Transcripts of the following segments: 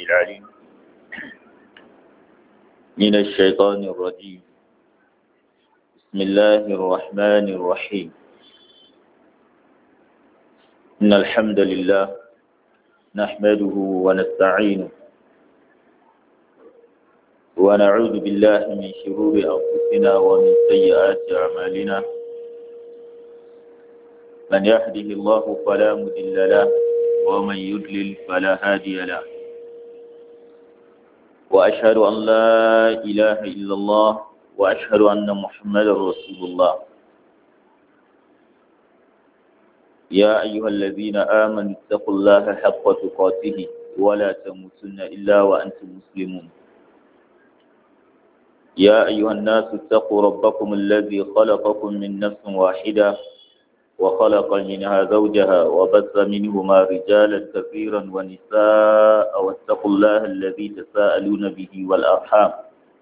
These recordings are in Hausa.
العليم من الشيطان الرجيم بسم الله الرحمن الرحيم إن الحمد لله نحمده ونستعينه ونعوذ بالله من شرور أنفسنا ومن سيئات أعمالنا من يهده الله فلا مضل له ومن يضلل فلا هادي له وأشهد أن لا إله إلا الله وأشهد أن محمدا رسول الله يا أيها الذين آمنوا اتقوا الله حق تقاته ولا تموتن إلا وأنتم مسلمون يا أيها الناس اتقوا ربكم الذي خلقكم من نفس واحدة وخلق منها زوجها وبث منهما رجالا كثيرا ونساء واتقوا الله الذي تساءلون به والأرحام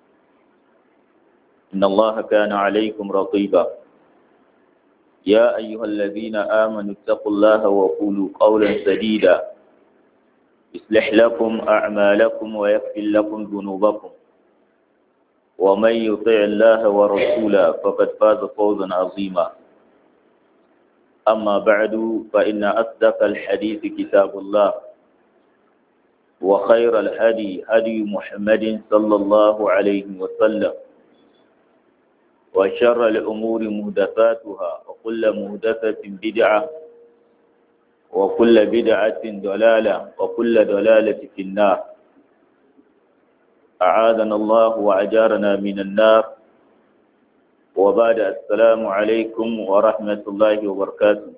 إن الله كان عليكم رقيبا يا أيها الذين آمنوا اتقوا الله وقولوا قولا سديدا يصلح لكم أعمالكم ويغفر لكم ذنوبكم ومن يطع الله ورسوله فقد فاز فوزا عظيما أما بعد فإن أصدق الحديث كتاب الله وخير الهدي هدي محمد صلى الله عليه وسلم وشر الأمور مهدفاتها وكل مهدفة بدعة وكل بدعة ضلالة وكل ضلالة في النار أعاذنا الله وأجارنا من النار وبعد السلام عليكم ورحمة الله وبركاته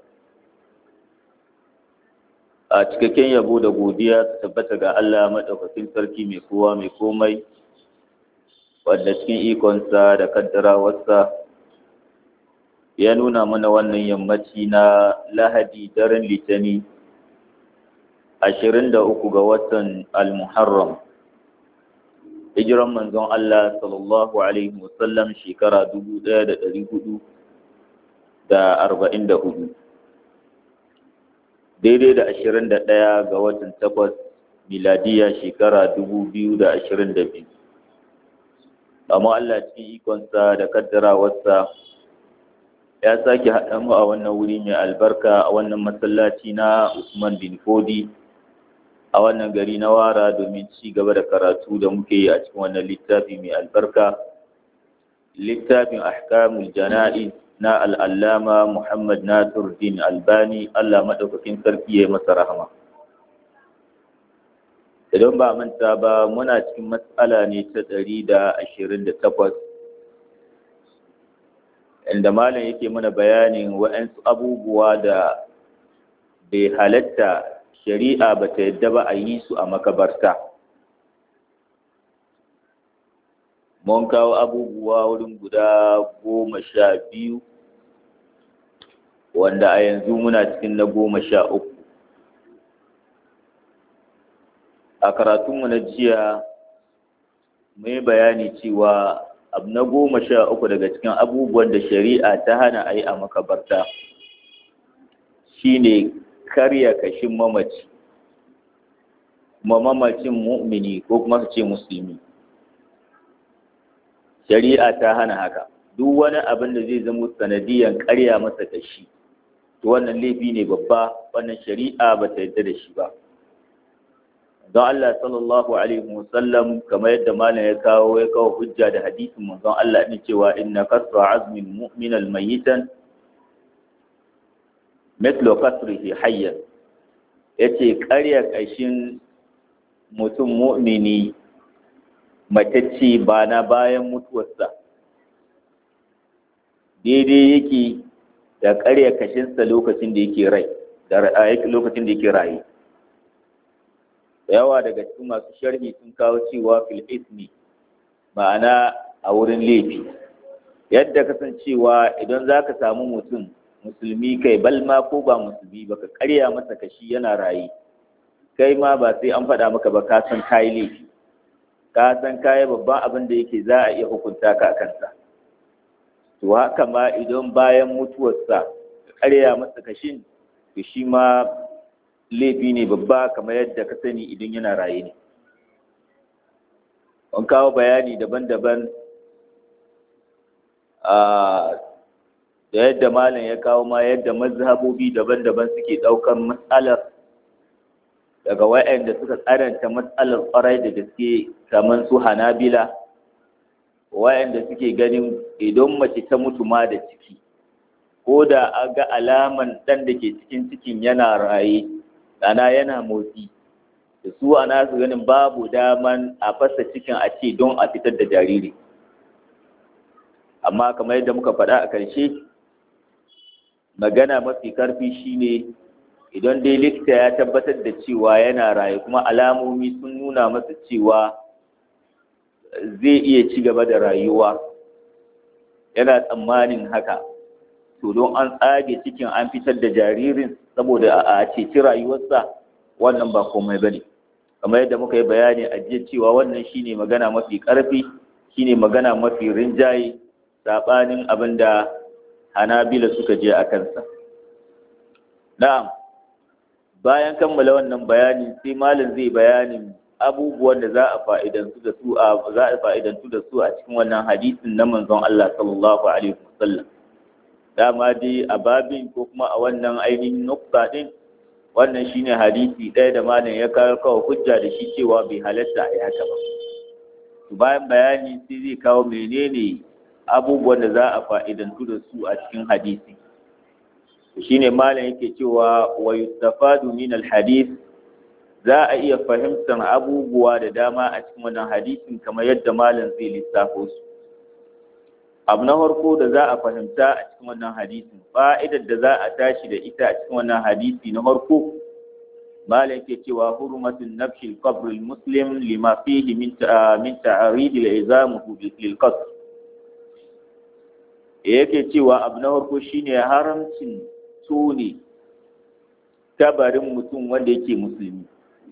a cikakken yabo da godiya ta tabbata ga Allah maɗaukakin sarki mai kowa mai komai wadda cikin ikonsa da kaddarawarsa ya nuna mana wannan yammaci na lahadi daren litani ashirin da uku ga watan al-muharram hijiran manzon Allah sallallahu alaihi wasallam shekara dubu ɗaya da ɗari hudu da arba'in da hudu daidai da ashirin da ɗaya ga watan takwas miladiya shekara dubu biyu da ashirin da biyu amma Allah cikin ikonsa da kaddarawarsa ya sake haɗa mu a wannan wuri mai albarka a wannan masallaci na Usman bin Fodi a wannan gari na wara domin ci gaba da karatu da muke yi a cikin wannan littafi mai albarka littafin ahkamul jana'iz na al'allama Muhammad Nasiruddin Albani Allah maɗaukakin sarki ya yi masa rahama. Idan ba manta ba muna cikin matsala ne ta ɗari da ashirin da takwas, inda malam yake mana bayanin waɗansu abubuwa da bai halatta shari'a ba ta yadda ba a yi su a makabarta. Mun kawo abubuwa wurin guda goma sha biyu wanda a yanzu muna cikin na goma sha uku a karatunmu na jiya mai bayani cewa abu na goma sha uku daga cikin abubuwan da shari'a ta hana a yi a makabarta shine karya kashin mamaci kuma mamacin mu'mini ko kuma su ce musulmi shari'a ta hana haka duk wani abin da zai zama sanadiyan karya masa kashi to wannan laifi ne babba wannan shari'a ba ta yarda da shi ba don Allah sallallahu alaihi wasallam kamar yadda malam ya kawo ya kawo hujja da hadisin manzon Allah ne cewa inna kasra azmin mu'min al-mayyitan mithlu kasrihi hayyan yace karya kashin mutum mu'mini matacce ba na bayan mutuwarsa daidai yake da ƙarya kashinsa lokacin da yake rai da lokacin da yake raye yawa daga cikin masu sharhi sun kawo cewa fil ismi ma'ana a wurin laifi yadda kasancewa idan za ka samu mutum musulmi kai balma ko ba musulmi ba ka karya masa kashi yana raye kai ma ba sai an faɗa maka ba ka san kayi laifi ka san kayi babban abin da yake za a iya hukunta ka a kansa to haka ma idan bayan mutuwarsa ka karya masa kashin to shi ma laifi ne babba kamar yadda ka sani idan yana raye ne an kawo bayani daban-daban da yadda malam ya kawo ma yadda mazhabobi daban-daban suke ɗaukar matsalar daga waɗanda suka tsananta matsalar ƙwarai da gaske kamar su hanabila waɗanda suke ganin idan mace ta mutu ma da ciki ko da a ga alaman ɗan da ke cikin cikin yana raye ɗana yana motsi da su ana su ganin babu daman a fasa cikin a ce don a fitar da jariri amma kamar yadda muka faɗa a ƙarshe magana mafi karfi shine idan dai likita ya tabbatar da cewa yana raye kuma alamomi sun nuna masa cewa zai iya ci gaba da rayuwa yana tsammanin haka to don an tsage cikin an fitar da jaririn saboda a ceci rayuwarsa wannan ba komai ba ne kamar yadda muka yi bayani a jiya cewa wannan shine magana mafi karfi shine magana mafi rinjaye saɓanin abin da hanabila suka je a kansa na'am bayan kammala wannan bayani sai malam zai bayanin abubuwan da za a fa'idantu da su a za a fa'idantu da su a cikin wannan hadisin na manzon Allah sallallahu alaihi wasallam dama dai a babin ko kuma a wannan ainihin nukta din wannan shine hadisi ɗaya da malam ya kawo kawo hujja da shi cewa bai halatta a yi haka ba bayan bayani sai zai kawo menene abubuwan da za a fa'idantu da su a cikin hadisi shine malam yake cewa wa yustafadu min alhadith za a iya fahimtar abubuwa da dama a cikin wannan hadisin kamar yadda malam zai lissafo su abu na farko da za a fahimta a cikin wannan hadisin fa'idar da za a tashi da ita a cikin wannan hadisi na farko malam yake cewa hurmatun nafshi al-qabr al-muslim lima fihi min min ta'arid al-izam lil qasr yake cewa abu na farko shine haramcin tone tabarin mutum wanda yake musulmi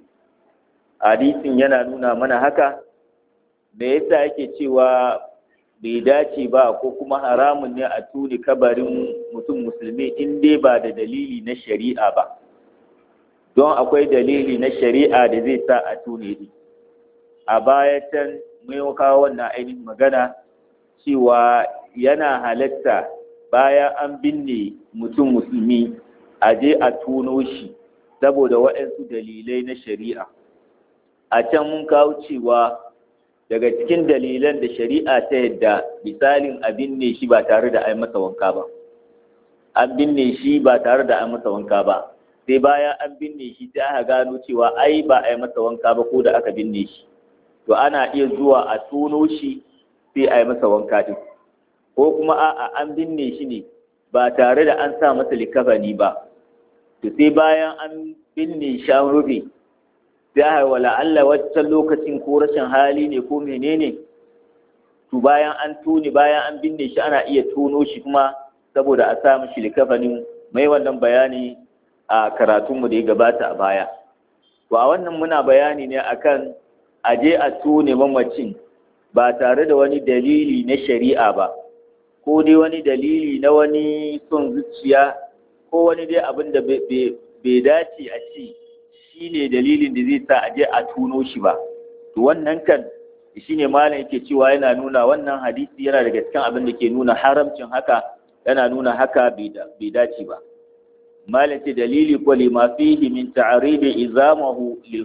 hadisin yana nuna mana haka me yasa yake cewa bai dace ba ko kuma haramun ne a tuni kabarin mutum musulmi in dai ba da dalili na shari'a ba don akwai dalili na shari'a da zai sa a tune shi a baya can mai kawo wannan ainihin magana cewa yana halatta bayan an binne mutum musulmi a je a tuno shi saboda waɗansu dalilai na shari'a a can mun kawo cewa daga cikin dalilan da shari'a ta yadda misalin a binne shi ba tare da an masa wanka ba an binne shi ba tare da an masa wanka ba sai bayan an binne shi sai aka gano cewa ai ba a yi masa wanka ba ko da aka binne shi to ana iya zuwa a tono shi sai a yi masa wanka din ko kuma a'a an binne shi ne ba tare da an sa masa likafani ba to sai bayan an binne shi an rufe sai a wala Allah wancan lokacin ko rashin hali ne ko menene to bayan an tuni bayan an binne shi ana iya tono shi kuma saboda a sa mishi likafanin mai wannan bayani a karatunmu da ya gabata a baya to a wannan muna bayani ne akan aje a tone mamacin ba tare da wani dalili na shari'a ba ko dai wani dalili na wani son zuciya ko wani dai abin da bai dace a ci shi ne dalilin da zai sa a je a tuno shi ba to wannan kan shi ne malam yake cewa yana nuna wannan hadisi yana daga cikin abin da ke nuna haramcin haka yana nuna haka bai dace ba malam ce dalili ko lima fihi min ta'ridi izamahu lil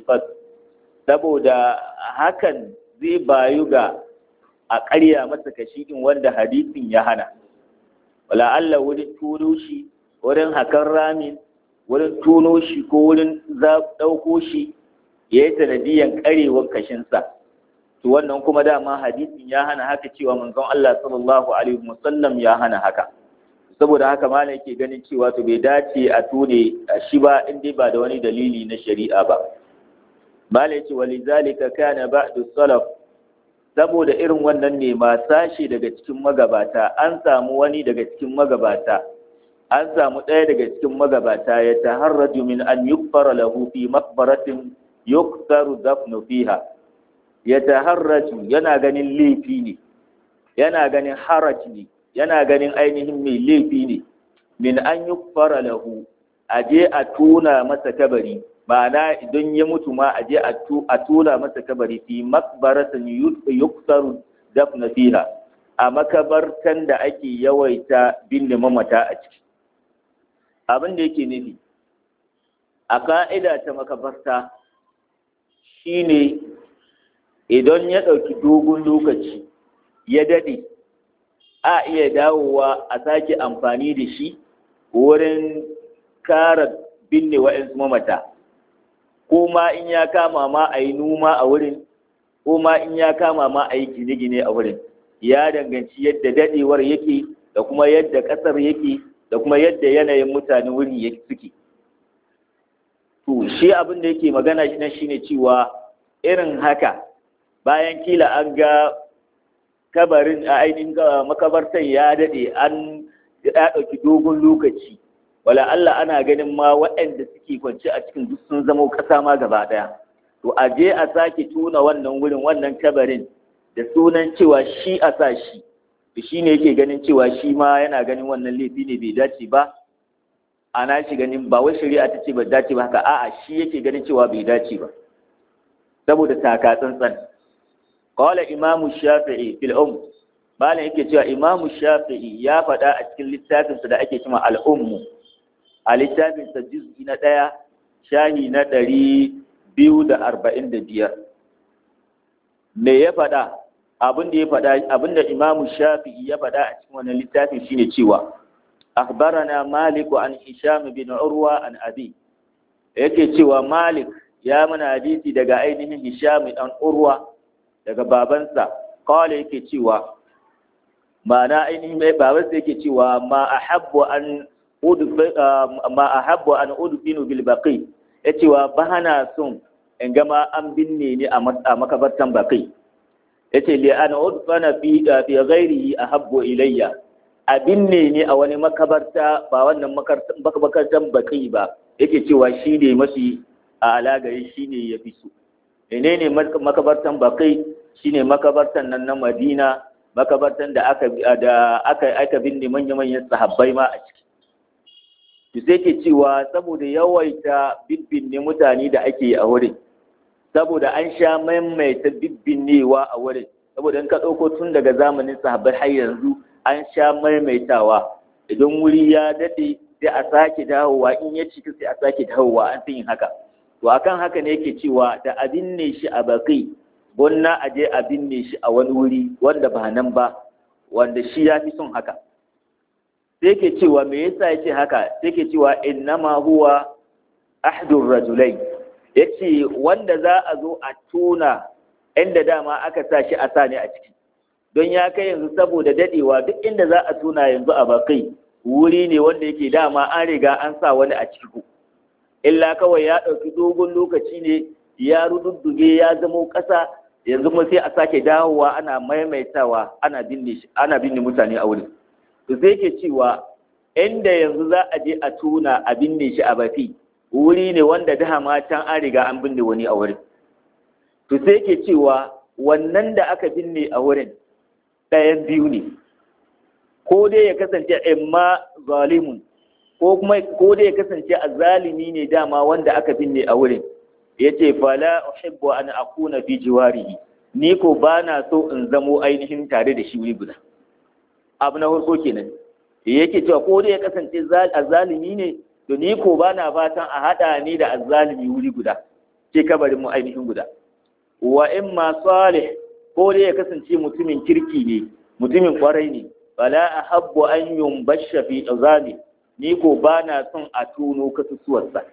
saboda hakan zai bayu ga a ƙarya masa kashi din wanda hadisin ya hana wala Allah wurin tuno shi wurin hakan ramin wurin tuno shi ko wurin ɗauko shi ya yi sanadiyan ƙarewar kashinsa to wannan kuma dama hadisin ya hana haka cewa manzon Allah sallallahu alaihi wasallam ya hana haka saboda haka malam yake ganin cewa to bai dace a tone shi ba in dai ba da wani dalili na shari'a ba malam yace walizalika kana ba'du salaf saboda irin wannan ne ma sashi daga cikin magabata an samu wani daga cikin magabata an samu ɗaya daga cikin magabata ya taharraju min an yukfara lahu fi maqbaratin yuktaru dafnu fiha ya taharraju yana ganin laifi ne yana ganin haraj ne yana ganin ainihin mai laifi ne min an yukfara lahu a je a tona masa kabari ma'ana idan ya mutu ma a je a tura masa kabari fi makbaratin yuksaru dafna fiha a makabartan da ake yawaita binne mamata a ciki abin da yake nufi a ka'ida ta makabarta shine idan ya ɗauki dogon lokaci ya daɗe a iya dawowa a sake amfani da shi wurin kara binne wa'insu mamata ko ma in ya kama ma a yi noma a wurin ko ma in ya kama ma a yi gine-gine a wurin ya danganci yadda daɗewar yake da kuma yadda ƙasar yake da kuma yadda yanayin mutanen wurin suke to shi abin da yake magana shi nan shine cewa irin haka bayan kila an ga kabarin a ainihin makabartan ya daɗe an ya ɗauki dogon lokaci wala Allah ana ganin ma waɗanda suke kwance a cikin duk sun zama ƙasa ma gaba ɗaya to a je a sake tuna wannan wurin wannan kabarin da sunan cewa shi a sa shi to shi ne yake ganin cewa shi ma yana ganin wannan laifi ne bai dace ba ana shi ganin ba wai shari'a ta ce ba dace ba haka a'a shi yake ganin cewa bai dace ba saboda taka tsantsan qala imamu shafi'i fil um malam yake cewa imamu shafi'i ya faɗa a cikin littafinsa da ake cewa al-ummu a littafinsa juz'i na ɗaya shahi na ɗari biyu da arba'in da biyar me ya faɗa abin da ya faɗa abin da imamu shafi'i ya faɗa a cikin wannan littafin shine cewa akhbarana malik an hisham bin urwa an abi yake cewa malik ya mana hadisi daga ainihin hisham dan urwa daga babansa qala yake cewa ma'ana ainihin mai babansa yake cewa ma ahabbu an ma ahabbu an udfinu bil baqi yace wa bana son in gama an binne ni a makabartan baqi yace li an udfana fi fi ghairihi ahabbu ilayya a binne ni a wani makabarta ba wannan makabartan baqi ba yake cewa shi ne mafi a alagari shi ne ya fi so menene makabartan baqi shine makabartan nan na Madina makabartan da aka da aka aka binne manya-manyan sahabbai ma a ciki to sai ke cewa saboda yawaita bibbinne mutane da ake a wurin saboda an sha maimaita bibbinnewa a wurin saboda in ka ɗauko tun daga zamanin sahabbai har yanzu an sha maimaitawa idan wuri ya daɗe sai a sake dawowa in ya cika sai a sake dawowa an fi yin haka to akan haka ne yake cewa da a binne shi a bakai gonna a je a binne shi a wani wuri wanda ba nan ba wanda shi ya fi son haka sai ke cewa me yasa yake haka sai ke cewa innama huwa ahdur rajulai yace wanda za a zo a tona inda dama aka sa shi a sa ne a ciki don ya kai yanzu saboda dadewa duk inda za a tona yanzu a bakai wuri ne wanda yake dama an riga an sa wani a ciki illa kawai ya ɗauki dogon lokaci ne ya rududduge ya zamo ƙasa yanzu kuma sai a sake dawowa ana maimaitawa ana binne shi ana binne mutane a wurin to sai ke cewa inda yanzu za a je a tuna a binne shi a bafi wuri ne wanda dama can an riga an binne wani a wurin to sai ke cewa wannan da aka binne a wurin ɗayan biyu ne ko dai ya kasance imma zalimun ko kuma ko dai ya kasance azzalimi ne dama wanda aka binne a wurin yace fala uhibbu an akuna fi jiwarihi ni ko bana so in zamo ainihin tare da shi wuri guda abu na farko kenan yake cewa ko dai ya kasance azzalimi ne to ni ko bana fatan a hada ni da azzalimi wuri guda ce kabarin mu ainihin guda wa in ma salih ko dai ya kasance mutumin kirki ne mutumin kwarai ne fala ahabbu an yumbasha fi azami ni ko bana son a tuno kasusuwarsa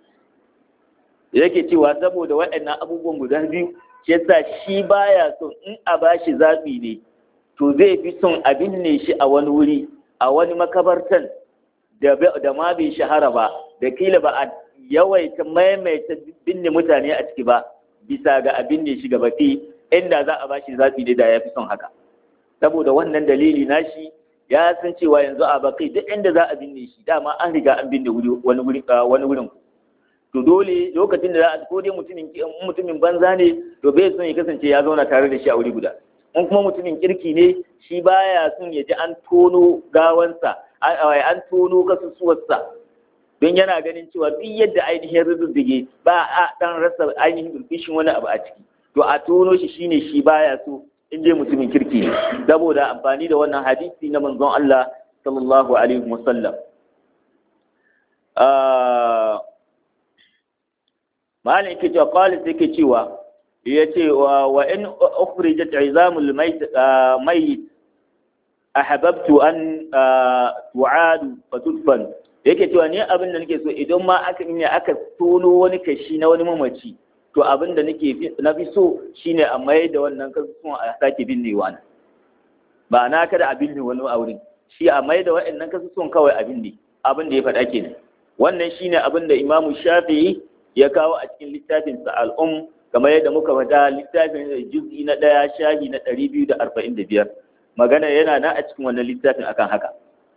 yake cewa saboda waɗannan abubuwan guda biyu shi yasa shi baya son in a bashi zaɓi ne to zai fi son a binne shi a wani wuri a wani makabartan da da ma bai shahara ba da kila ba a yawaita maimaita binne mutane a ciki ba bisa ga a binne shi gaba fi inda za a bashi zaɓi ne da ya fi son haka saboda wannan dalili nashi ya san cewa yanzu a bakai duk inda za a binne shi dama an riga an binne wani wurin wani wurin to dole lokacin da za a ko dai mutumin mutumin banza ne to bai son ya kasance ya zauna tare da shi a wuri guda in kuma mutumin kirki ne shi baya son ya ji an tono gawansa an tono kasusuwarsa don yana ganin cewa duk yadda ainihin rududdige ba a dan rasa ainihin burbushin wani abu a ciki to a tono shi shine shi baya so in je mutumin kirki ne saboda amfani da wannan hadisi na manzon Allah sallallahu alaihi wasallam malam yake cewa qalis yake cewa yace wa in ukhrijat izamul mayt mayt ahbabtu an tu'adu fatudfan yake cewa ni abin da nake so idan ma aka ne aka tono wani kashi na wani mamaci to abin da nake na fi so shine a mai da wannan kasusuwan a sake binnewa na ba na kada a binne wani a wurin shi a mai da wa'annan kasusuwan kawai a binne abin da ya faɗa kenan wannan shine abin da imamu shafi'i ya kawo a cikin littafin sa al'um kamar yadda muka faɗa littafin juz'i na ɗaya shahi na ɗari biyu da arba'in da biyar magana yana nan a cikin wannan littafin akan haka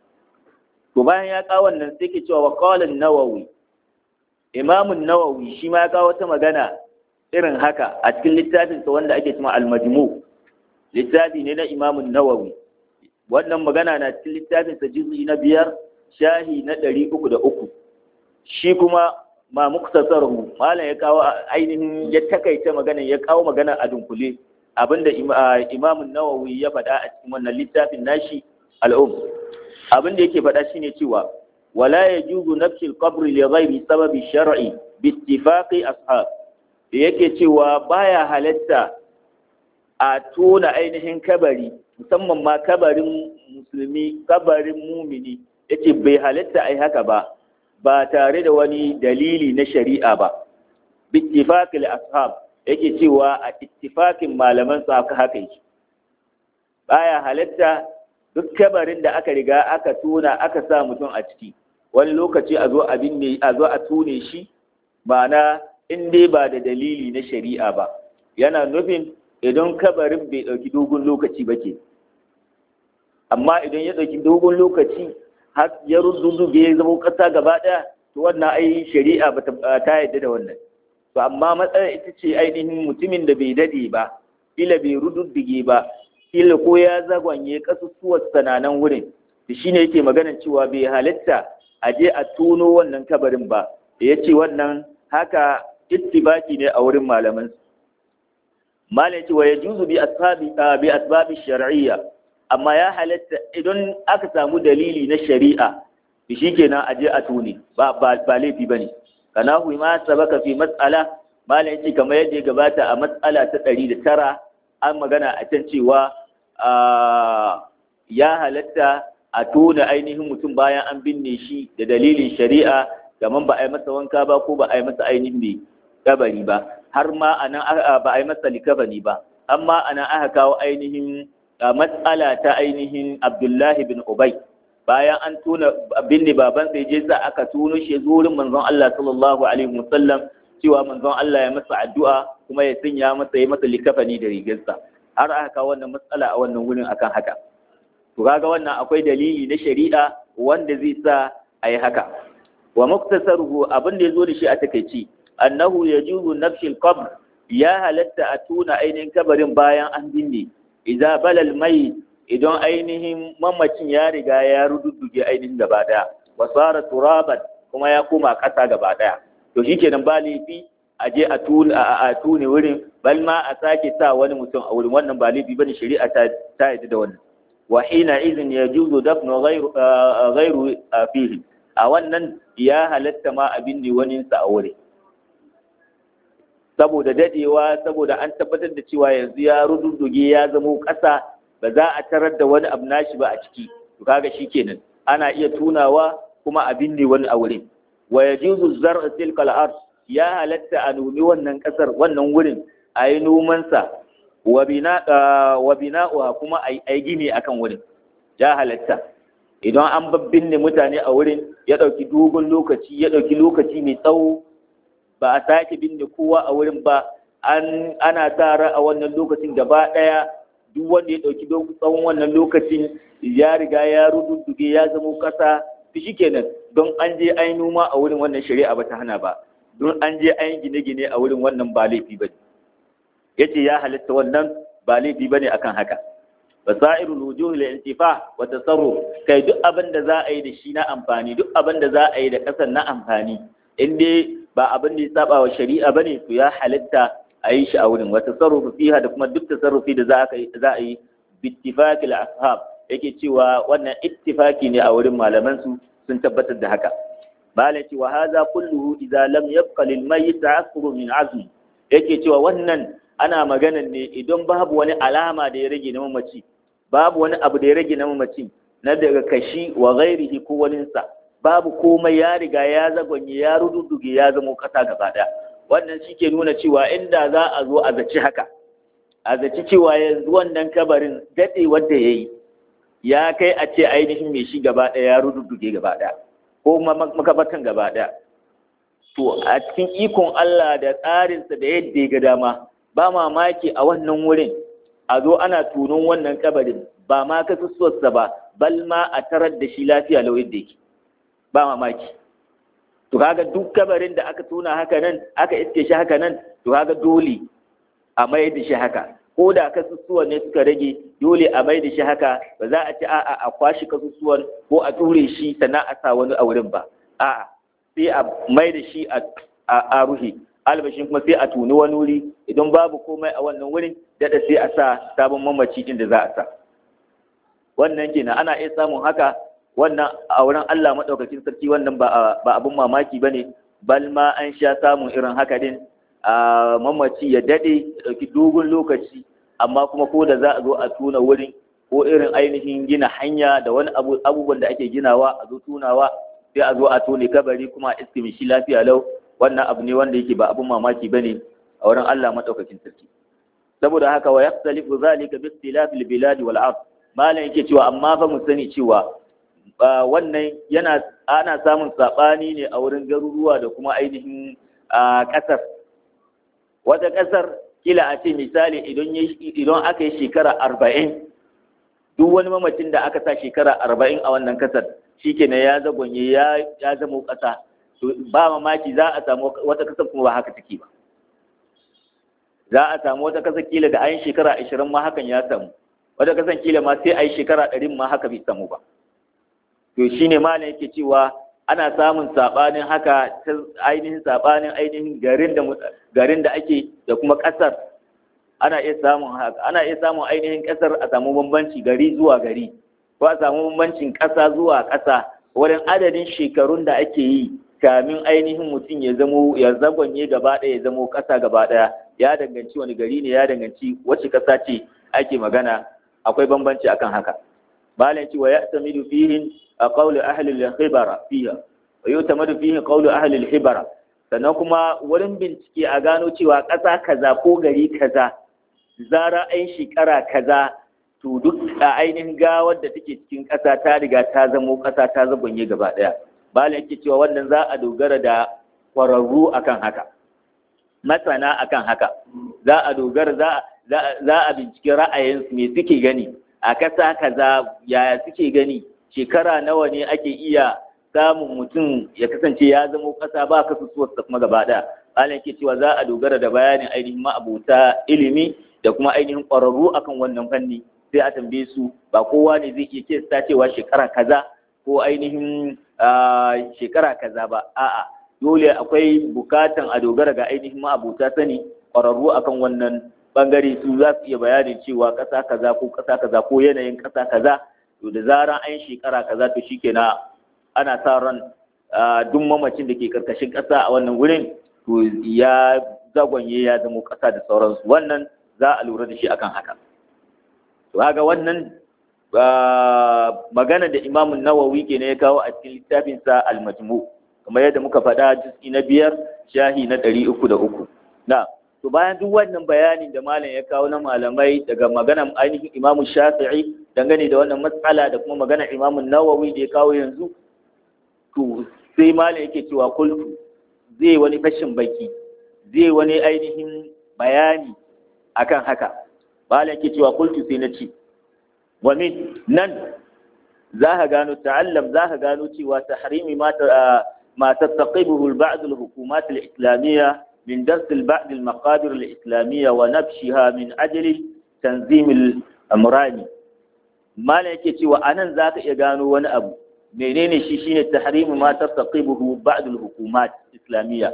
to bayan ya kawo wannan sai ke cewa wa qala nawawi imamun nawawi shi ma ya kawo wata magana irin haka a cikin littafinsa wanda ake cewa al-majmu littafi ne na imamun nawawi wannan magana na cikin littafinsa juz'i na biyar shahi na ɗari uku da uku shi kuma ma muktasaruhu malam ya kawo ainihin ya takaita magana ya kawo magana a dunkule abinda imamun nawawi ya faɗa a cikin wannan littafin nashi al'um abinda yake faɗa shine cewa ولا يجوز نفس القبر لغير سبب شرعي باتفاق أصحاب yake cewa baya halatta a tona ainihin kabari musamman ma kabarin musulmi kabarin mumini yace bai halatta ai haka ba ba tare da wani dalili na shari'a ba bittifaqil ashab yake cewa a ittifaqin malaman sa haka yake baya halatta duk kabarin da aka riga aka tona aka sa mutum a ciki wani lokaci a zo abin ne a zo a tone shi ma'ana in dai ba da dalili na shari'a ba yana nufin idan kabarin bai ɗauki dogon lokaci ba ke amma idan ya ɗauki dogon lokaci har ya rududduge ya zama ƙasa gaba ɗaya to wannan ai shari'a ba ta yadda da wannan to amma matsalar ita ce ainihin mutumin da bai dade ba kila bai rududdige ba kila ko ya zagwanye ƙasusuwar sananan wurin da shine yake maganar cewa bai halitta a je a tono wannan kabarin ba ya ce wannan haka ittibaki ne a wurin malaman malam ce wa yajuzu bi asbabi bi asbabi shar'iyya amma ya halatta idan aka samu dalili na shari'a to shikenan a je a tone ba ba, ba laifi bane kana hu ma sabaka fi mas'ala malam ce kamar yadda ya gabata a mas'ala ta 109 an magana a can cewa ya halatta a tona ainihin mutum bayan an binne shi da dalilin shari'a kamar ba a yi masa wanka ba ko ba a yi masa ainihin mai kabari ba har ma a nan ba a yi masa likabani ba amma a nan aka kawo ainihin matsala ta ainihin abdullahi bin ubay bayan an tona binne baban sai je za aka tono shi zurin manzon Allah sallallahu alaihi wasallam cewa manzon Allah ya masa addu'a kuma ya sanya masa ya masa likafani da rigarsa har aka kawo wannan matsala a wannan wurin akan haka to kaga wannan akwai dalili na shari'a wanda zai sa a yi haka wa muktasaruhu abin da ya zo da shi a takaici annahu yajuzu nafshil qabr ya halatta a tuna ainihin kabarin bayan an binne idza balal mai idan ainihin mamacin ya riga ya rududduge ainihin gaba daya wa sara turaban kuma ya koma kasa gaba daya to shikenan ba laifi a je a tuna a tune wurin bal ma a sake sa wani mutum a wurin wannan ba laifi bane shari'a ta ta yi da wannan wa hina idhin yajuzu dafnu ghayru ghayru fihi a wannan ya halatta ma abin ne wani sa a wurin saboda dadewa saboda an tabbatar da cewa yanzu ya rududduge ya zamo ƙasa ba za a tarar da wani abu nashi ba a ciki to kaga shikenan ana iya tunawa kuma abin ne wani a wurin wa yajuzu zar'u tilka al ya halatta a numi wannan kasar wannan wurin a yi nomansa wa bina'uwa kuma a yi gini akan wurin ya halatta idan an babbinne mutane a wurin ya ɗauki dogon lokaci ya ɗauki lokaci mai tsawo ba a sake binne kowa a wurin ba an ana tara a wannan lokacin gaba ɗaya duk wanda ya ɗauki tsawon wannan lokacin ya riga ya rududduge ya zama ƙasa shi kenan don an je an yi noma a wurin wannan shari'a ba ta hana ba don an je an yi gine-gine a wurin wannan ba laifi ba ne ya ce ya halitta wannan ba laifi ba ne akan haka basairul wujuh lil intifa wa tasarruf kai duk abin da za a yi da shi na amfani duk abin da za a yi da kasan na amfani in dai ba abin da ya saba wa shari'a bane to ya halitta a yi shi a wurin wa tasarrufu fiha da kuma duk tasarrufi da za a yi bittifaqil ashab yake cewa wannan ittifaki ne a wurin malaman su sun tabbatar da haka malai ce wa hadha kulluhu idza lam yabqa lil mayyit ta'assuru min azm yake cewa wannan ana maganan ne idan babu wani alama da ya rage na mamaci babu wani abu da ya rage na mamaci na daga kashi wa ghairihi ko waninsa babu komai ya riga ya zagonye ya rududduge ya zamo kasa gaba daya wannan shi ke nuna cewa inda za a zo a zaci haka a zaci cewa yanzu wannan kabarin daɗe wanda ya yi ya kai a ce ainihin mai shi gaba ɗaya ya rududduge gaba ɗaya ko makabatan gaba ɗaya to a cikin ikon Allah da tsarinsa da yadda ya ga dama ba mamaki a wannan wurin a zo ana tunon wannan kabarin ba ma kasusuwarsa ba bal ma a tarar da shi lafiya lau yadda yake ba mamaki to kaga duk kabarin da aka tuna haka nan aka iske shi haka nan to kaga dole a mai da shi haka ko da kasusuwan ne suka rage dole a mai da shi haka ba za a ci a'a a kwashi kasusuwan ko a ture shi sannan a sa wani a wurin ba a'a sai a mai da shi a ruhi albashin kuma sai a tuni wani wuri idan babu komai a wannan wurin daɗa sai a sa sabon mamaci inda za a sa wannan kenan ana iya samun haka wannan a wurin Allah maɗaukakin sarki wannan ba abin mamaki ba ne bal ma an sha samun irin haka din a mamaci ya daɗe ya ɗauki dogon lokaci amma kuma ko da za a zo a tuna wurin ko irin ainihin gina hanya da wani abubuwan da ake ginawa a zo tunawa sai a zo a tone kabari kuma a iske shi lafiya lau wannan abu ne wanda yake ba abin mamaki ba ne a wurin Allah maɗaukakin sarki saboda haka wa yaxtalifu zalika bi ikhtilafil biladi wal ard malam yake cewa amma fa mu sani cewa wannan yana ana samun saɓani ne a wurin garuruwa da kuma ainihin ƙasar wata ƙasar kila a ce misali idan aka yi shekara arba'in duk wani mamacin da aka sa shekara arba'in a wannan ƙasar shi kenan ya zagonye ya zama ƙasa ba mamaki za a samu wata ƙasar kuma ba haka take ba za a samu wata ƙasar kila da ayin shekara ashirin ma hakan ya samu wata ƙasar kila ma sai a yi shekara ɗarin ma haka bai samu ba to shi ne malam yake cewa ana samun saɓanin haka ta ainihin saɓanin ainihin garin da garin da ake da kuma ƙasar ana iya samun haka ana iya samun ainihin ƙasar a samu bambanci gari zuwa gari ko a samu bambancin ƙasa zuwa ƙasa wurin adadin shekarun da ake yi kamin ainihin mutum ya zamo ya zagonye gaba ɗaya ya zamo ƙasa gaba ɗaya ya danganci wani gari ne ya danganci wacce ƙasa ce ake magana akwai bambanci akan haka malam ce wa ya'tamidu fihin قول أهل الخبرة فيها ويعتمد فيه قول أهل الخبرة sannan kuma wurin bincike a gano cewa ƙasa kaza ko gari kaza zara ai shekara kaza to duk a ainihin gawar da take cikin ƙasa ta riga ta zamo ƙasa ta zabonye gaba ɗaya bala yake cewa wannan za a dogara da ƙwararru akan haka masana akan haka za a dogara za a bincike ra'ayinsu me suke gani a ƙasa kaza yaya suke gani shekara nawa ne ake iya samun mutum ya kasance ya zama ƙasa ba kasusuwarsa kuma gaba ɗaya malam ke cewa za a dogara da bayanin ainihin ma'abuta ilimi da kuma ainihin ƙwararru akan wannan fanni sai a tambaye su ba kowa ne zai iya kesta cewa shekara kaza ko ainihin shekara kaza ba a'a dole akwai bukatan a dogara ga ainihin ma'abuta sani ƙwararru akan wannan bangare su za su iya bayanin cewa ƙasa kaza ko ƙasa kaza ko yanayin ƙasa kaza to da zaran an shekara kaza to shikenan ana sa ran duk mamacin da ke karkashin ƙasa a wannan wurin to ya zagonye ya zama ƙasa da sauransu wannan za a lura da shi akan haka to haka wannan magana da imamun nawawi ke ne ya kawo a cikin littafinsa al-majmu kamar yadda muka faɗa juz'i na biyar shahi na ɗari uku da uku na to bayan duk wannan bayanin da malam ya kawo na malamai daga maganan ainihin imamu shafi'i dangane da wannan matsala da kuma maganar imamun nawawi da ya kawo yanzu to sai malam yake cewa kultu zai wani fashin baki zai wani ainihin bayani akan haka malam yake cewa kultu sai na ce wa min nan za ka gano ta'allam za ka gano cewa tahrimi ma ma tattaqibuhu al-ba'd al-hukumat al-islamiyya من درس بعض المقابر الإسلامية ونبشها من أجل تنظيم الأمران malam yake cewa anan zaka iya gano wani abu menene shi shine tahrimu ma tastaqibuhu ba'd al-hukumat islamiyya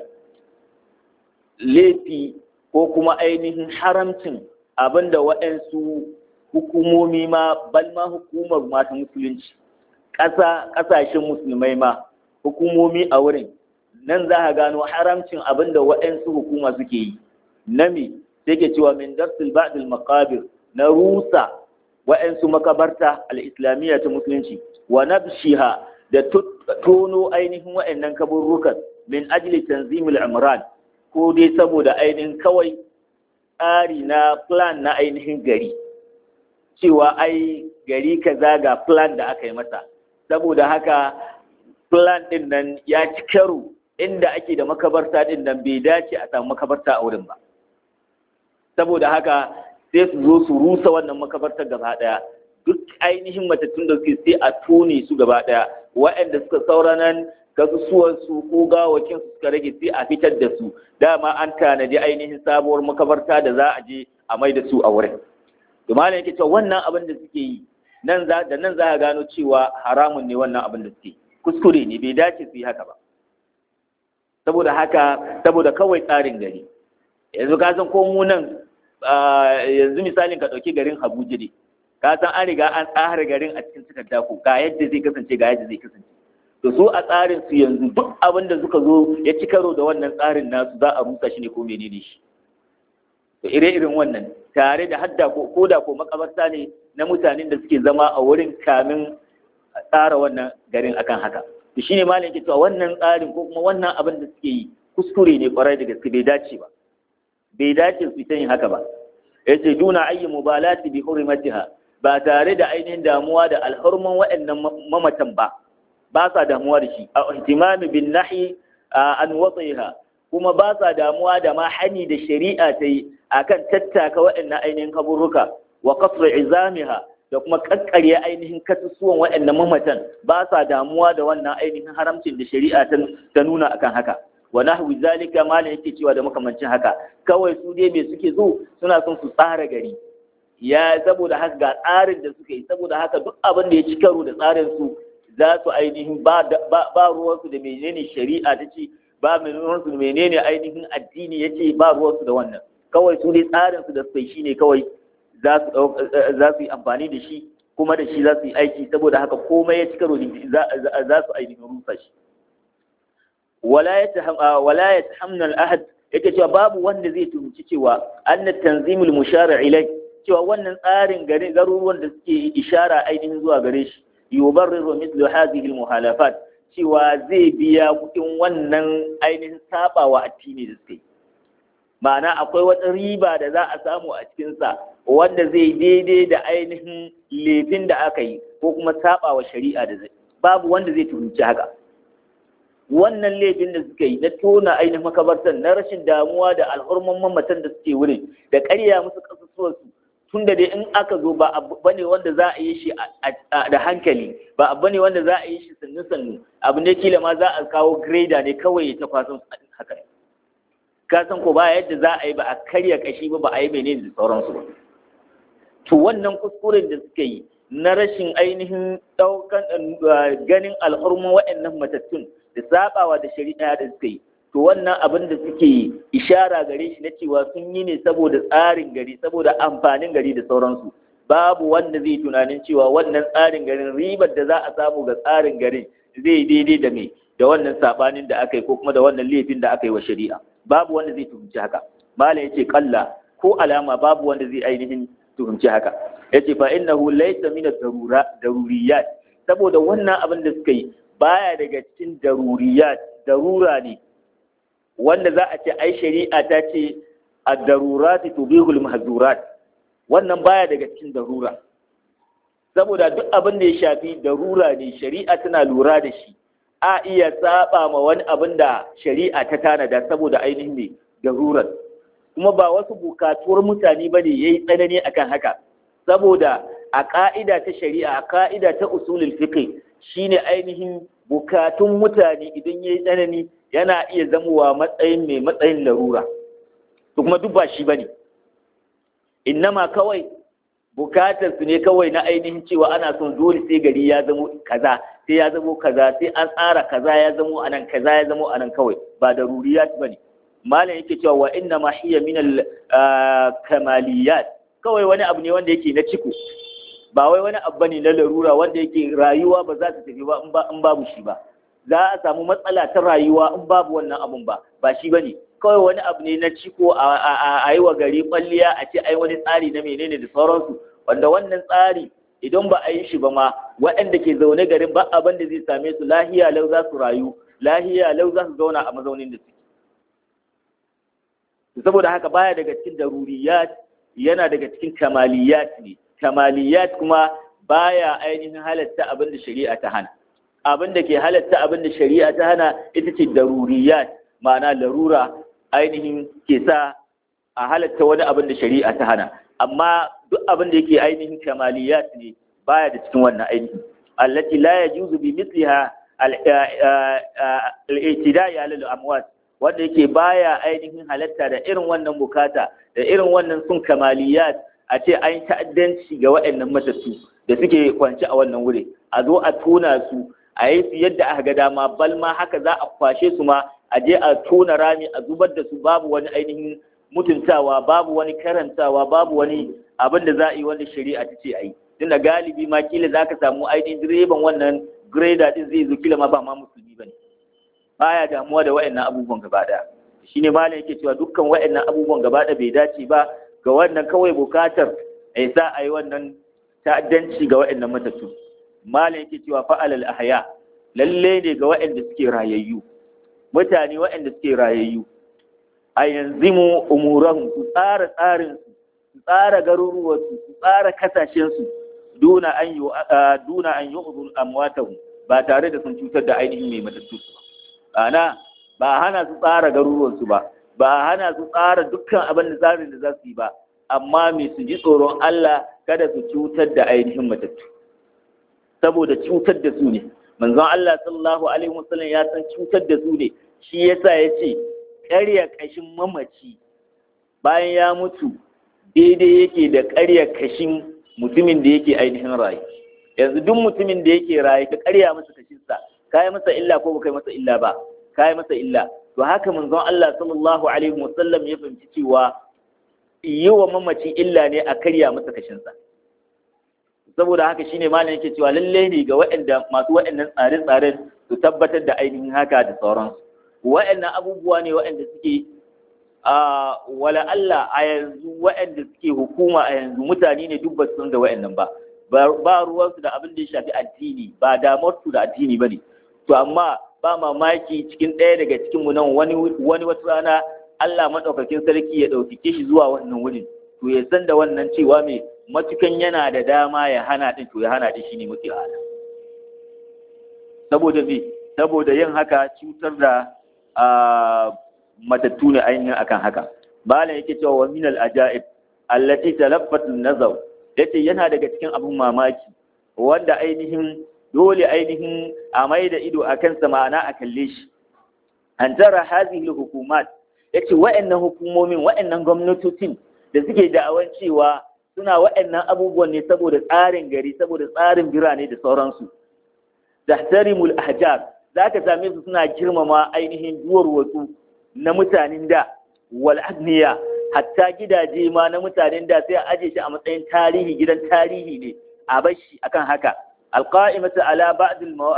laifi ko kuma ainihin haramcin abinda waɗansu hukumomi ma bal ma hukumar mata musulunci ƙasa ƙasashen musulmai ma hukumomi a wurin nan za a gano haramcin abinda waɗansu hukuma suke yi na me sai ke cewa min darsil ba'dil maqabir na rusa waɗansu makabarta al-islamiyya ta musulunci wa nabshiha da tono ainihin waɗannan kaburrukan min ajli tanzimul imran ko dai saboda ainihin kawai tsari na plan na ainihin gari cewa ai gari kaza ga plan da aka yi masa saboda haka plan din nan ya ci karo inda ake da makabarta din nan bai dace a samu makabarta a wurin ba saboda haka sai su zo su rusa wannan makabartar gaba daya duk ainihin matattun da suke sai a tone su gaba daya waɗanda suka saura nan kasusuwansu ko gawakin su suka rage sai a fitar da su dama an tanadi ainihin sabuwar makabarta da za a je a mai da su a wurin to malam yake cewa wannan abin da suke yi nan za da nan za a gano cewa haramun ne wannan abin da suke kuskure ne bai dace su yi haka ba saboda haka saboda kawai tsarin gari yanzu ka san ko mu nan yanzu misalin ka ɗauki garin Abuja ne ka san an riga an tsara garin a cikin takarda ko ga yadda zai kasance ga yadda zai kasance to su a tsarin su yanzu duk abin da suka zo ya ci karo da wannan tsarin nasu za a rusa shi ne ko menene shi to ire irin wannan tare da hadda ko koda ko makabarta ne na mutanen da suke zama a wurin kamin tsara wannan garin akan haka to shine malam yake cewa wannan tsarin ko kuma wannan abin da suke yi kuskure ne kwarai da gaske bai dace ba bai dace su ita yin haka ba yace duna ayyi mubalati bi hurmatiha ba tare da ainihin damuwa da alhurman waɗannan mamatan ba ba sa damuwa da shi a ihtimami bin nahi an watsiha kuma ba sa damuwa da ma hani da shari'a ta yi akan tattaka waɗannan ainihin kaburruka wa kasra izamiha da kuma kakkarya ainihin kasusuwan waɗannan mamatan ba sa damuwa da wannan ainihin haramcin da shari'a ta nuna akan haka wa nahwi zalika malam yake cewa da makamancin haka kawai su dai me suke so suna son su tsara gari ya saboda haka ga tsarin da suka yi saboda haka duk abin da ya ci karo da tsarin su za su ainihin ba ba ruwansu da menene shari'a ta ce ba ruwansu da menene ainihin addini ya ce ba ruwansu da wannan kawai su dai tsarin su da suka yi shine kawai za su yi amfani da shi kuma da shi za su yi aiki saboda haka komai ya ci karo za su ainihin rusa shi wala ya tahamna ahad yake cewa babu wanda zai tuhumci cewa anna tanzimul mushara ilai cewa wannan tsarin gari garuruwan da suke ishara ainihin zuwa gare shi yubarriru mithlu hadhihi almuhalafat cewa zai biya kuɗin wannan ainihin sabawa addini da suke ma'ana akwai wata riba da za a samu a cikinsa wanda zai daidai da ainihin laifin da aka yi ko kuma sabawa shari'a da zai babu wanda zai tuhumci haka wannan laifin da suka yi na tona ainihin makabartan na rashin damuwa da alhurman mamatan da suke wurin da karya musu kasusuwarsu tun da dai in aka zo ba abu bane wanda za a yi shi da hankali ba abu bane wanda za a yi shi sannu sannu abu ne kila ma za a kawo greda ne kawai ta kwasan haka ka san ko ba yadda za a yi ba a karya kashi ba ba a yi menene da sauransu ba to wannan kuskuren da suka yi na rashin ainihin daukan ganin alhurman waɗannan matattun da sabawa da shari'a da suka yi to wannan abin da suke ishara gare shi na cewa sun yi ne saboda tsarin gari saboda amfanin gari da sauransu babu wanda zai tunanin cewa wannan tsarin garin ribar da za a samu ga tsarin garin zai daidai da me da wannan sabanin da aka yi ko kuma da wannan laifin da aka yi wa shari'a babu wanda zai tuhumci haka malam yace kalla ko alama babu wanda zai ainihin tuhumci haka yace fa innahu laysa min ad-darura daruriyat saboda wannan abin da suka yi baya daga cikin daruriyat darura ne wanda za a ce ai shari'a ta ce ad-darurati tubihul mahzurat wannan baya daga cikin darura saboda duk abin da ya shafi darura ne shari'a tana lura da shi a iya saba ma wani abin da shari'a ta tanada saboda ainihin ne darurar kuma ba wasu bukatuwar mutane bane yayi tsanani akan haka saboda a ka'ida ta shari'a a ka'ida ta usulul fiqh shine ainihin bukatun mutane idan yayi tsanani yana iya zamowa matsayin mai matsayin larura to kuma duk ba shi bane innama kawai bukatar su ne kawai na ainihin cewa ana son dole sai gari ya zamo kaza sai ya zamo kaza sai an tsara kaza ya zamo anan kaza ya zamo anan kawai ba da ruriyat bane malam yake cewa wa inna ma hiya min al kamaliyat kawai wani abu ne wanda yake na ciko ba wai wani abu bane na larura wanda yake rayuwa ba za ta tafi ba in babu shi ba za a samu matsala ta rayuwa in babu wannan abun ba ba shi bane kawai wani abu ne na ciko a yi wa gari kwalliya a ce ai wani tsari na menene da sauransu wanda wannan tsari idan ba a yi shi ba ma waɗanda ke zaune garin ba abin da zai same su lahiya lau za su rayu lahiya lau za su zauna a mazaunin da suke saboda haka baya daga cikin daruriyat yana daga cikin kamaliyat ne kamaliyat kuma baya ainihin halatta abin da shari'a ta hana abin da ke halatta abin da shari'a ta hana ita ce daruriyat ma'ana larura ainihin ke sa a halatta wani abin da shari'a ta hana amma duk abin da yake ainihin kamaliyat ne baya da cikin wannan ainihin allati la yajuzu bi mithliha al-i'tida'i 'ala al-amwat wanda yake baya ainihin halatta da irin wannan bukata da irin wannan sun kamaliyat a ce an ta'addanci ga waɗannan matattu da suke kwance a wannan wuri a zo a tona su a yi su yadda aka ga dama bal ma haka za a kwashe su ma a je a tona rami a zubar da su babu wani ainihin mutuntawa babu wani karantawa babu wani abin da za a yi wanda shari'a ta ce a yi tunda galibi ma kila za ka samu ainihin direban wannan grader din zai zo kila ma ba ma musulmi ba ne baya damuwa da wa'annan abubuwan gaba ɗaya shine malam yake cewa dukkan wa'annan abubuwan gaba ɗaya bai dace ba ga wannan kawai bukatar a sa a yi wannan ta'addanci ga wa'annan matattu malam yake cewa fa'alal ahya lalle ne ga wa'anda suke rayayyu mutane wa'anda suke rayayyu a yanzu mu umurahum su tsara tsarin su tsara garuruwarsu su tsara kasashensu duna an yi duna an yi amwatahum ba tare da sun cutar da ainihin mai matattu ba ana ba hana su tsara garuruwansu ba ba hana su tsara dukkan abin da tsarin da za su yi ba amma mai su ji tsoron Allah kada su cutar da ainihin matattu saboda cutar da su ne manzon Allah sallallahu alaihi wasallam ya san cutar da su ne shi yasa ya ce ƙarya kashin mamaci bayan ya mutu daidai yake da ƙarya kashin mutumin da yake ainihin rayu yanzu duk mutumin da yake rayu ka ƙarya masa kashinsa ka yi masa illa ko baka yi masa illa ba ka yi masa illa to haka manzon Allah sallallahu alaihi wasallam ya fahimci cewa yi wa mamaci illa ne a karya masa kashinsa saboda haka shine malam yake cewa lalle ne ga waɗanda masu waɗannan tsare-tsaren su tabbatar da ainihin haka da sauransu waɗannan abubuwa ne waɗanda suke a wala Allah a yanzu waɗanda suke hukuma a yanzu mutane ne duk ba su san da waɗannan ba ba ruwansu da abin da ya shafi addini ba damar su da addini ba ne to amma ba mamaki cikin ɗaya daga cikin mu nan wani wani wata rana Allah madaukakin sarki ya ɗaukake shi zuwa wannan wurin to ya san da wannan cewa mai matukan yana da dama ya hana din to ya hana din shine mafi ala saboda me saboda yin haka cutar da matattu ne ainihin akan haka malam yake cewa wa min al ajaib allati talaffat an nazar yace yana daga cikin abun mamaki wanda ainihin dole ainihin a mai da ido a kansa ma'ana a kalle shi an tara hazihi hukumat yace wa'annan hukumomin wa'annan gwamnatocin da suke da'awan cewa suna wa'annan abubuwan ne saboda tsarin gari saboda tsarin birane da sauransu tahtarimul ahjar zaka same su suna girmama ainihin duwar wasu na mutanen da wal agniya hatta gidaje ma na mutanen da sai a aje shi a matsayin tarihi gidan tarihi ne a bashi akan haka alqa'imatu ala ba'd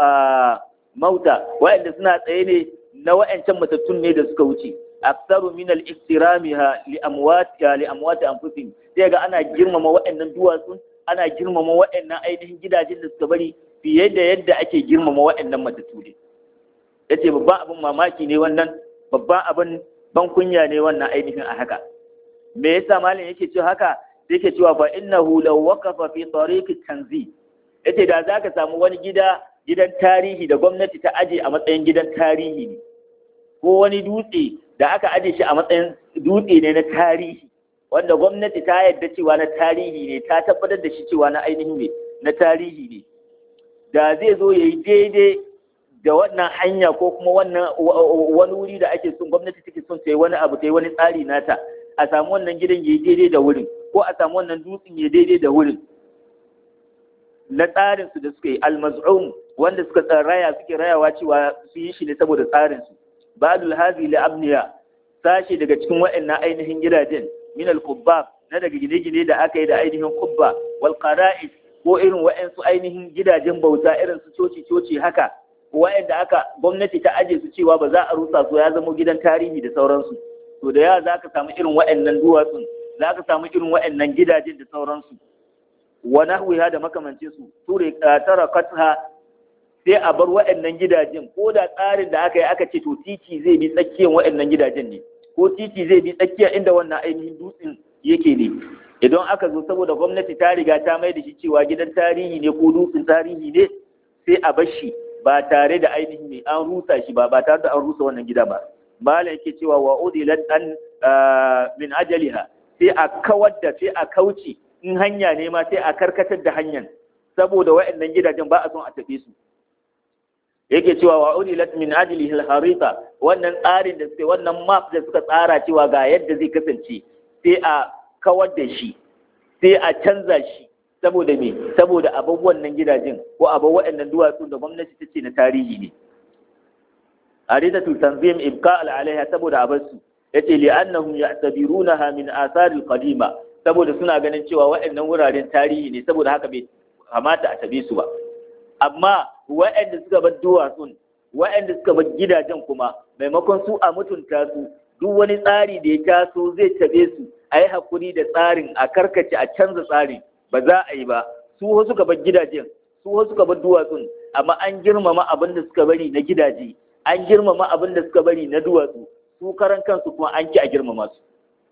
mauta wa'anda suna tsaye ne na wa'ancan matattun ne da suka wuce aksaru min al-iktiramiha li amwat li amwat anfusihim sai ga ana girmama wa'annan duwatsu ana girmama wa'annan ainihin gidajen da suka bari fiye da yadda ake girmama wa'annan matattu ne yace babban abin mamaki ne wannan babban abin ban kunya ne wannan ainihin a haka me yasa malam yake cewa haka yake cewa fa innahu law waqafa fi tariq tanzi yace da zaka samu wani gida gidan tarihi da gwamnati ta aje a matsayin gidan tarihi ne ko wani dutse da aka aje shi a matsayin dutse ne na tarihi wanda gwamnati ta yarda cewa na tarihi ne ta tabbatar da shi cewa na ainihin ne na tarihi ne da zai zo ya yi daidai da wannan hanya ko kuma wannan wani wuri da ake son gwamnati take son ta yi wani abu ta yi wani tsari nata a samu wannan gidan ya yi daidai da wurin ko a samu wannan dutsen ya daidai da wurin na tsarin su da suka yi almaz'um wanda suka raya suke rayawa cewa su yi shi ne saboda tsarin su ba'dul hazi li abniya sashe daga cikin waɗannan ainihin gidajen min al na daga gine-gine da aka yi da ainihin kubba wal qara'is ko irin waɗansu ainihin gidajen bauta irin su coci-coci haka waɗanda aka gwamnati ta aje su cewa ba za a rusa su ya zama gidan tarihi da sauransu to da yawa za ka samu irin waɗannan duwatsun za ka samu irin waɗannan gidajen da sauransu wa nahwiha da makamancin su ture tara katha sai a bar waɗannan gidajen ko da tsarin da aka yi aka ce to titi zai bi tsakiyar waɗannan gidajen ne ko titi zai bi tsakiyar inda wannan ainihin dutsen yake ne idan aka zo saboda gwamnati ta riga ta mai da shi cewa gidan tarihi ne ko dutsen tarihi ne sai a bar shi ba tare da ainihin ne an rusa shi ba ba tare da an rusa wannan gida ba malam yake cewa wa udilat an min ajaliha sai a kawar da sai a kauce in hanya ne ma sai a karkatar da hanyar saboda waɗannan gidajen ba a son a tafi su yake cewa wa udilat min ajlihi al-harita wannan tsarin da suke wannan map da suka tsara cewa ga yadda zai kasance sai a kawar da shi sai a canza shi saboda me saboda abubuwan nan gidajen ko abin waɗannan duwatsu da gwamnati ta ce na tarihi ne haritatu tanzim ibqa alaiha saboda abarsu yace li annahum ya'tabirunaha min athar al-qadima saboda suna ganin cewa waɗannan wuraren tarihi ne saboda haka bai kamata a tabe su ba amma waɗanda suka bar duwatsun waɗanda suka bar gidajen kuma maimakon su a mutunta su duk wani tsari da ya taso zai tabe su a yi hakuri da tsarin a karkace a canza tsarin ba za a yi ba su wasu suka bar gidajen su wasu suka bar duwatsun amma an girmama abin da suka bari na gidaje an girmama abin da suka bari na duwatsu su karan kansu kuma an ki a girmama su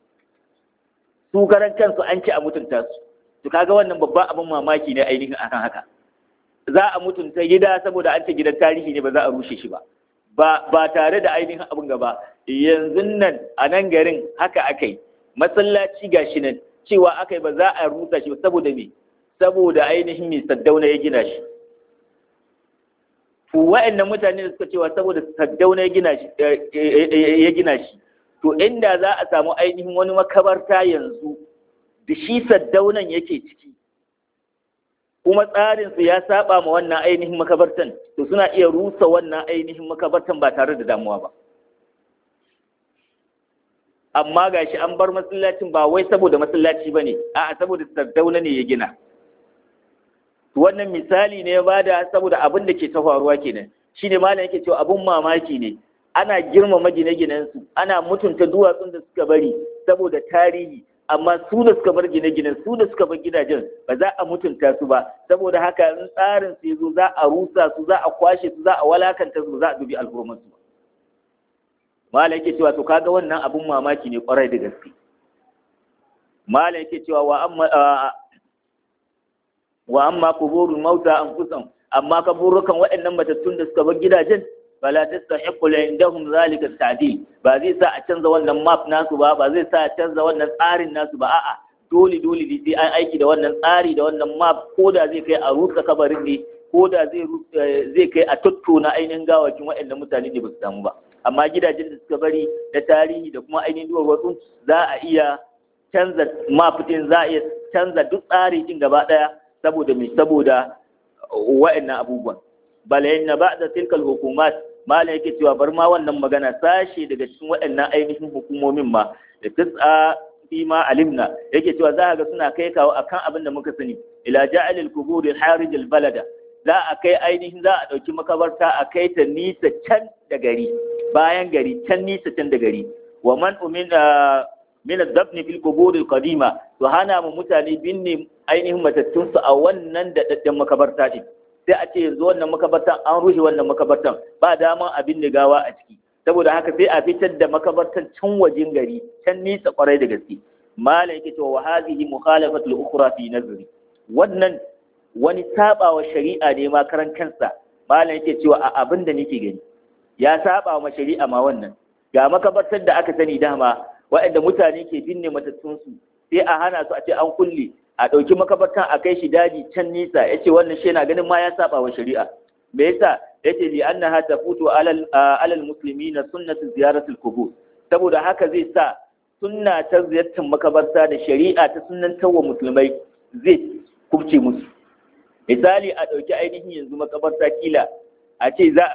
su karan kansu an ki a mutunta su to kaga wannan babban abin mamaki ne ainihin akan haka za a mutunta gida saboda an ce gidan tarihi ne ba za a rushe shi ba ba ba tare da ainihin abin gaba yanzu nan a nan garin haka aka yi masallaci gashi nan cewa aka yi ba za a rusa shi saboda me saboda ainihin mai saddauna ya gina shi to wa'annan mutane da suka cewa saboda saddauna ya gina shi ya gina shi to inda za a samu ainihin wani makabarta yanzu da shi saddaunan yake ciki kuma tsarinsu ya saba ma wannan ainihin makabartan to suna iya rusa wannan ainihin makabartan ba tare da damuwa ba amma gashi an bar masallacin ba wai saboda masallaci bane a'a saboda sardauna ne ya gina wannan misali ne ya bada saboda abin da ke ta faruwa kenan shine malam yake cewa abun mamaki ne ana girmama gine-ginen su ana mutunta duwatsun da suka bari saboda tarihi amma su da suka bar gine-ginen su da suka bar gidajen ba za a mutunta su ba saboda haka in tsarin su yazo za a rusa su za a kwashe su za a walakanta su za a dubi alhurman su malam yake cewa to kaga wannan abun mamaki ne kwarai da gaske malam yake cewa wa amma wa amma kuburul mauta anfusahum amma kaburukan waɗannan matattun da suka bar gidajen fala tastahiqu indahum zalika ta'dil ba zai sa a canza wannan map nasu ba ba zai sa a canza wannan tsarin nasu ba a'a dole dole ne sai an aiki da wannan tsari da wannan map ko da zai kai a rusa kabarin ne ko da zai zai kai a tattona ainihin gawakin waɗannan mutane ne ba su samu ba amma gidajen da suka bari da tarihi da kuma ainihin duwar wasu za a iya canza map din za a iya canza duk tsari din gaba ɗaya saboda mai saboda wa'annan abubuwan balayin na ba da tilkal hukumat mala yake cewa bar ma wannan magana sashe daga cikin waɗannan ainihin hukumomin ma da tis'a fi ma alimna yake cewa za ga suna kai kawo akan abin da muka sani ila ja'alil kuburi harij al balada za a kai ainihin za a ɗauki makabarta a kai ta nisa can da gari bayan gari can nisa can da gari wa man umina min ad-dafn fil qubur al-qadima to hana mu mutane binne ainihin matattun su a wannan da daddan makabarta din sai a ce yanzu wannan makabartan an rushe wannan makabartan ba daman a binne gawa a ciki saboda haka sai a fitar da makabartan can wajen gari can nisa kwarai da gaske malam yake cewa wa hadhihi mukhalafatu al-ukhra fi nazri wannan wani sabawa shari'a ne ma karan kansa malam yake cewa a abin da nake gani ya saba ma shari'a ma wannan ga makabartar da aka sani dama waɗanda mutane ke binne matattunsu sai a hana su a ce an kulle a ɗauki makabartan a kai shi daji can nisa ya ce wannan shi yana ganin ma ya saba wa shari'a me yasa ya ce li annaha tafutu alal alal muslimina sunnatu ziyaratul qubur saboda haka zai sa sunna ta ziyartar makabarta da shari'a ta sunantar wa musulmai zai kubce musu misali a ɗauki ainihin yanzu makabarta kila a ce za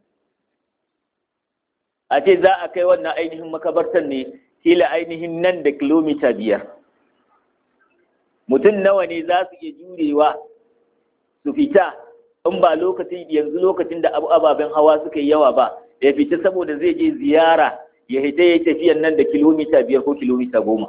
a ce za a kai wannan ainihin makabartar ne kila ainihin nan da kilomita biyar mutum nawa ne za su iya jurewa su fita in ba lokacin yanzu lokacin da abu ababen hawa suka yi yawa ba ya fita saboda zai je ziyara ya hita ya tafiyan nan da kilomita biyar ko kilomita goma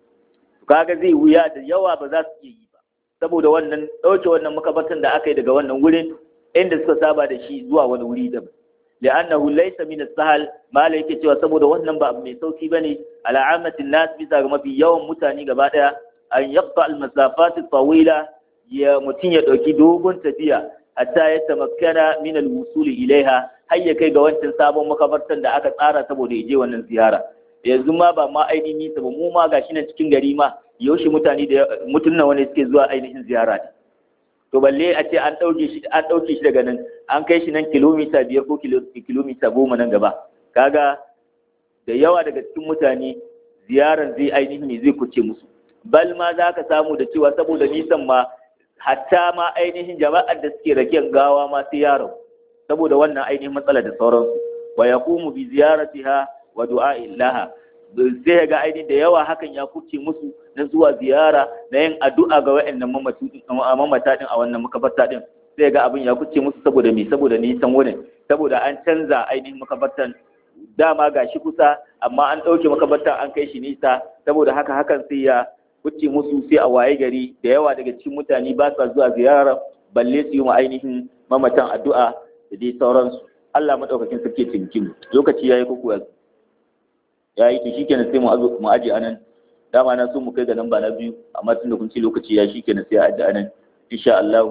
kaga zai wuya da yawa ba za su iya yi ba saboda wannan ɗauke wannan makabartan da aka yi daga wannan wurin inda suka saba da shi zuwa wani wuri daban li'annahu laysa min as-sahal mala yake cewa saboda wannan ba abu mai sauki bane ala amatin nas bisa ga mafi yawan mutane gaba daya an yaqta al-masafat tawila ya mutun ya dauki dogon tafiya hatta ya tamakkana min al-wusul ilaiha har ya kai ga wancan sabon makabartan da aka tsara saboda ya je wannan ziyara yanzu ma ba ma ainihin nisa ba mu ma gashi nan cikin gari ma yaushe mutane da mutun nawa ne suke zuwa ainihin ziyara ne to balle a ce an ɗauke shi an ɗauke shi daga nan an kai shi nan kilomita biyar ko kilomita goma nan gaba kaga da yawa daga cikin mutane ziyaran zai ainihin ne zai kuce musu bal ma za ka samu da cewa saboda nisan ma hatta ma ainihin jama'ar da suke rakiyar gawa ma sai yaro saboda wannan ainihin matsala da sauransu wa yaqumu bi ziyaratiha wa du'a'i laha sai ga ainihin da yawa hakan ya kuce musu na zuwa ziyara na yin addu'a ga wa'annan mamata din a wannan makabarta din sai ga abin ya kuce musu saboda me saboda nisan wurin saboda an canza ainihin makabartan dama ga shi kusa amma an ɗauke makabartan an kai shi nisa saboda haka hakan sai ya kuce musu sai a waye gari da yawa daga cikin mutane ba sa zuwa ziyara balle su yi ma ainihin mamatan addu'a da dai sauransu Allah madaukakin sarki tinkin lokaci yayi kuku yanzu ya yi to shikenan sai mu azo mu aje anan dama na so mu kai ga namba na biyu amma tunda kun ce lokaci ya shikenan sai a aje anan insha Allah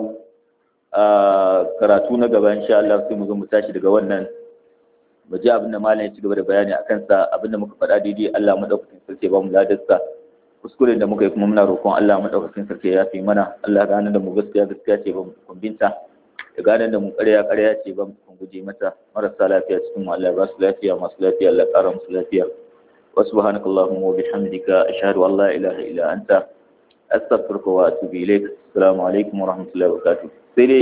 a karatu na gaba insha Allah sai mu zo mu tashi daga wannan mu ji abin da malam ya ci gaba da bayani akan sa abin da muka faɗa daidai Allah madaukakin sarki ba mu ladarsa kuskuren da muka yi kuma muna roƙon Allah madaukakin sarki ya fi mana Allah gane da mu gaskiya gaskiya ce ba mu kumbinta da gane da mu ƙarya ƙarya ce ba mu guje mata marasa lafiya cikin mu Allah ya ba su lafiya masu lafiya Allah ya ƙara musu lafiya وسبحانك اللهم وبحمدك أشهد أن لا إله إلا أنت أستغفرك وأتوب إليك السلام عليكم ورحمة الله وبركاته